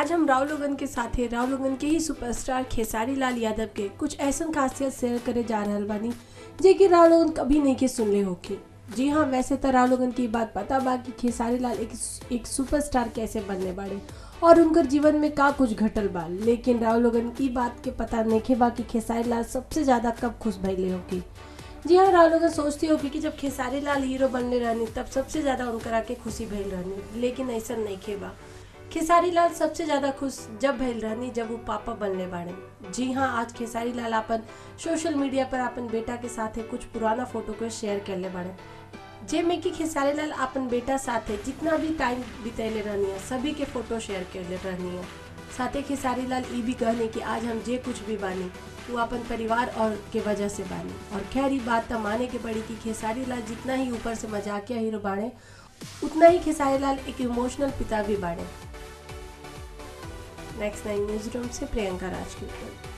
आज हम राव लोगन के साथे राव लोगन के ही सुपरस्टार खेसारी लाल यादव के कुछ ऐसन खासियत शेयर करे जा रहल बानी जे कि राव लोगन कभी नहीं के सुनले होके जी हाँ वैसे तो राव लोगन की बात पता बा कि खेसारी लाल एक एक सुपरस्टार कैसे बनने बाड़े और उनकर जीवन में का कुछ घटल बा लेकिन राव लोगन की बात के पता नहीं बा कि खेसारी लाल सबसे ज्यादा कब खुश भइले होके जी हाँ राव लोगन सोचती होगी कि जब खेसारी लाल हीरो बनले रहनी तब सबसे ज्यादा उनकरा के खुशी भइल रहनी लेकिन ऐसा नहीं खेबा खेसारी लाल सबसे ज्यादा खुश जब भइल रहनी जब वो पापा बनले बाड़े जी हाँ आज खेसारी लाल अपन सोशल मीडिया पर अपन बेटा के साथे कुछ पुराना फोटो को शेयर करले बाड़े जेमे कि खेसारी लाल अपन बेटा साथे जितना भी टाइम बितैले रहनी है सभी के फोटो शेयर करले रहनी है साथे खेसारी लाल ई भी कहने कि आज हम जे कुछ भी बानी वो अपन परिवार और के वजह से बानी और खैर ये बात तो माने के पड़ी कि खेसारी लाल जितना ही ऊपर से मजाकिया हीरो बाड़े उतना ही खेसारी लाल एक इमोशनल पिता भी बाड़े नेक्स्ट नाइन न्यूज रूम से प्रियंका राज की रिपोर्ट